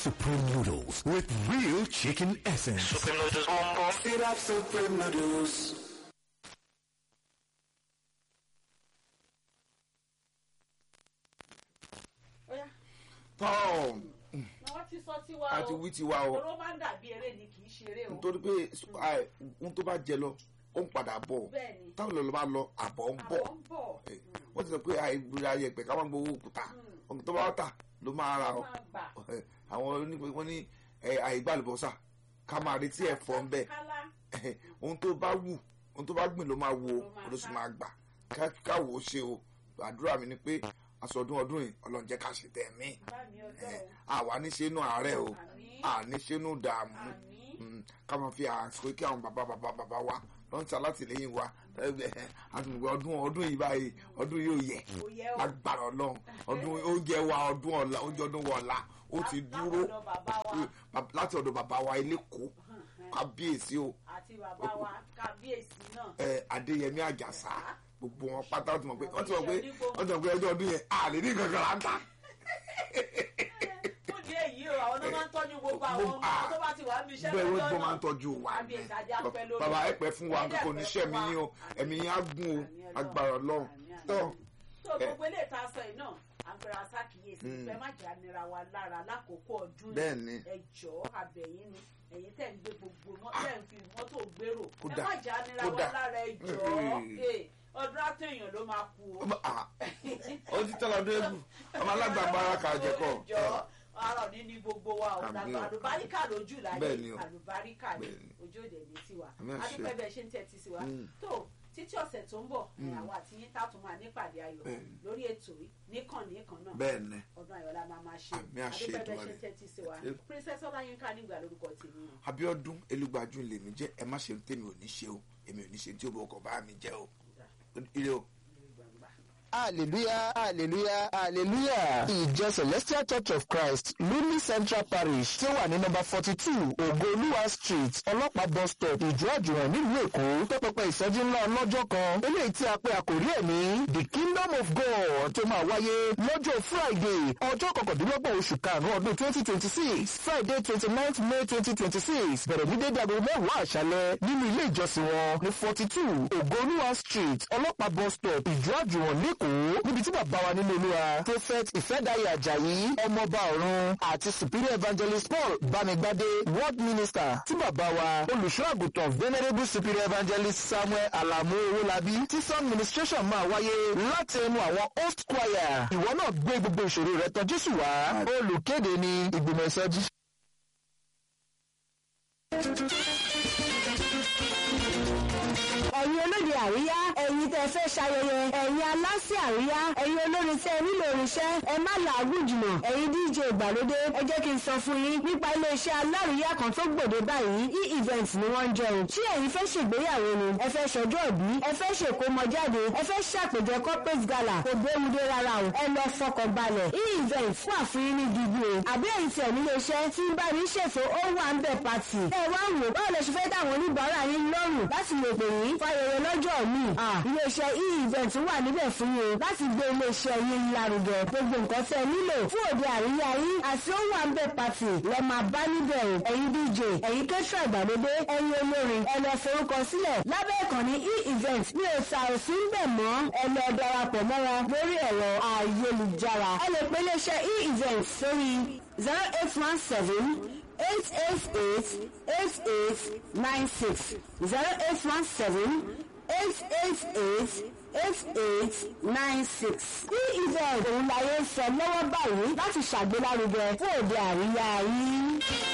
Supreme noodles with real chicken essence. Supreme noodles boom boom. Sit up Supreme Noodles. Óyá, tán wọ́n ti sọ tiwa o. àti wí tiwa o Oró máa ń dàbí eré ni kì í ṣeré o. nítorí pé àì, ohun tó bá jẹ lọ ó ń padà bọ̀ Bẹ́ẹ̀ni. táwọn olùlọ bá lọ àbọ̀ ń bọ̀ Àbọ̀ ń bọ̀. Eh, wọ́n ti sọ pé àìgbèrè ayẹ̀pẹ̀ ká máa gbowó òkúta ohun tó bá tà ló máa ra ọ Máa gbà. Eh, àwọn onípe wọ́n ní eh, àìgbàlùbọ́sà ká máa retí ẹ̀fọ́ ń bẹ̀ Kálá. ohun tó bá wù ohun tó bá gbìn ló máa wo Ló máa ló sì ká. máa gbà Ká- káwo ṣe o àdúrà mi ni pé aṣọdún ọdún yìí ọlọ́run jẹ́ ká ṣe tẹ̀ mí Bá mi ọjọ́ o. àwa níṣe inú àárẹ̀ o Àmín. àníṣe inú dààmú Àmín. Mm, ká máa fi àsìkò kí àwọn bàbá bàbá bàbá wa lọ́n ti alátìlẹ́yìn wa àtùnúgbò ọdún ọdún yìí báyìí ọdún yóò yẹ Kò yẹ o. lágbára ọlọ́run ọdún oúnjẹ wa ọdún ọ̀la oúnjẹ ọdún wa ọ̀la ó ti dúró Látọ̀dọ̀ bàbá wa Mm, bab- láti ọ̀dọ̀ bàbá wa eléko kábíyèsí o àti bàbá wa kábíyèsí náà. ẹ, adéyẹmí àjàsá gbogbo wọn pátá wọ́n ti mọ̀ pé wọ́n ti mọ̀ pé wọ́n ti mọ̀ pé ọjọ́ ọdún yẹn àlè ní kankan là ń ta Fún ìdí èyí o, àwọn náà máa ń tọ́jú gbogbo àwọn Gbogbo- ọmọ tó bá ti wà níbi iṣẹ́ bẹ́ẹ̀ wọ́n lọ́jọ́ gbọ́ náà. máa ń tọ́jú wa ni Kábíyèsí ajá pẹ́ lórí. bàbá ẹ pẹ́ fún wa Ẹ̀dẹ̀ kò pẹ́ ní fún sẹ́mi wa. yín o ẹ̀mí yín á gùn o Àmín Ọlọ́run. agbára ọlọ́run Àmín tó Ọlọ́run. tó gbogbo ilé ìta sọ yìí náà àgbẹ̀rẹ̀ àṣàkíyèsí ìfẹ́ má jẹ́ ànira wa lára lákòókò ọdún Bẹ́ẹ̀ ni. ẹ jọ̀ọ́ abẹ̀yìn ni ẹ̀yin tẹ̀ ń gbé gbogbo mọ́ tẹ̀ ń fi mọ́tò gbèrò ẹ Kódà, má jẹ́ ànira wa kódà. lára ẹ jọ̀ọ́ Mm. Eh, ọdún àtẹ̀yàn ló máa kú o. ó ti tẹ́lẹ̀ ọdún egbù ọmọ alágbàgbára kà jẹ́ kọ́ ẹ jọ̀ọ́ ara ní ní gbogbo wa o Àmín dàgbà o. àlùbáríkà lójú Bẹ́ẹ̀ ni láyé o. àlùbáríkà ni Bẹ́ẹ̀ ni. ojú òde ní tiwa Àmín àṣẹ. adúpẹ́ bẹ́ẹ̀ ṣe ń tẹ́tí sí wa Mm. tó títí ọ̀sẹ̀ tó ń bọ̀ àwọn àti yín tá a tún máa nípàdé ayọ̀ Bẹ́ẹ̀ ni. lórí ètò yìí níkànnì kan náà bẹ́ẹ̀ ni ọdún ayọ̀lá máa máa ṣe Àmín àṣẹ adúpẹ́ bẹ́ẹ̀ ṣe Èdùmàrè. ń tẹ́tí sí wa Ṣé- princess ọláyínká nígbà lórúkọ tèmi o. Abíọ́dún elúgbàjú lèmi jẹ́ ẹ má ṣe tèmi ò ní ṣe o èmi ò ní ṣe tí ó bọ̀ ọkọ̀ bá mi jẹ́ o ire o. hallelujah hallelujah hallelujah ìjọ celestial church of christ lumi central parish tí ó wà ní nọmba forty two ògoolúwa street ọlọ́pàá bus stop ìjọ àjùwọ̀n nílùú èkó pẹ́pẹ́pẹ́ ìsọjí ńlá ọlọ́jọ́ kan eléyìí tí a pè àkórí ẹ̀ ní the kingdom of god tó máa wáyé lọ́jọ́ friday ọjọ́ kọkàndínlọ́gbọ̀n oṣù karùn-ún ọdún twenty twenty six friday twenty ninth may twenty twenty six bẹ̀rẹ̀ ní dédé aago mẹ́wàá àṣálẹ́ nínú ilé ìjọsìn wọn ní forty two ògoolúwa street ọlọ́pàá bus stop ìjọ àjùwọ̀n lẹ́kọ̀ọ́ níbi tí bàbá wa nínú olúwa prophet ìfẹ́dàyè àjàyí ọmọọba ọ̀run àti superior evangelist paul bámigbádé world minister tí bàbá wa olùṣọ́ àgùntàn venerable superior evangelist samuel alamu owólabí tí sound ministration máa wáyé láti ẹnu àwọn host choir ìwọ náà gbé gbogbo ìṣòro rẹ tọ̀ jésù wá olùkéde ní ìgbìmọ̀ ìsọjí. ẹ̀yin olóde àríyá ẹ̀yin tẹ́ fẹ́ ṣayẹyẹ ẹ̀yin aláṣẹ àríyá ẹ̀yin olórin tẹ́ nílò irinṣẹ́ ẹ má làágùn jùlọ ẹ̀yin dj ìgbàlódé ẹ jẹ́ kí n sọ fún yín nípa iléeṣẹ́ aláríyá kan tó gbòde báyìí e-event ni wọ́n ń jẹ́ o tí ẹ̀yin fẹ́ ṣègbéyàwó ni ẹ fẹ́ ṣọjọ́ ìbí ẹ fẹ́ ṣèkómọjáde ẹ fẹ́ ṣàpèjẹ corporate gala kò béwude rárá o ẹ lọ fọkàn balẹ̀ e-event wà fún yín ní gidi o àbí ẹ̀yin tí ẹ̀ nílé iṣẹ́ tí ń bá ní ṣètò ó wà ń bẹ̀ pàtì ẹ wá wò báwo lè ṣe fẹ́ dáwọn oníbàárà yín lọ́rùn láti lè pè yín fayẹyẹ lọ́jọ́ mi iléeṣẹ́ e-event wà níbẹ̀ fún yín o láti gbé iléeṣẹ́ yín lárugẹ gbogbo nǹkan tẹ́ ẹ nílò fún òde àríyá yín àti ó wà ń bẹ̀ pàtì lẹ máa bá níbẹ̀ o ẹ̀yin dj ẹ̀yin kẹ́tọ́ ìgbàlódé ẹ̀yin olórin ẹ lọ forúkọ sílẹ̀ lábẹ́ ìkànnì e-event ní òòsà òsì ń bẹ̀ mọ́ ẹ lọ darapọ̀ mọ́ wọn lórí ẹ̀rọ ayélujára ẹ lè pe iléeṣẹ́ e-event sórí zero eight one seven eight eight eight eight eight nine six zero eight one seven eight eight eight eight eight nine six. ní event òun láyé ń sọ lọ́wọ́ báyìí láti ṣàgbélárugẹ fún òde àríyá yín.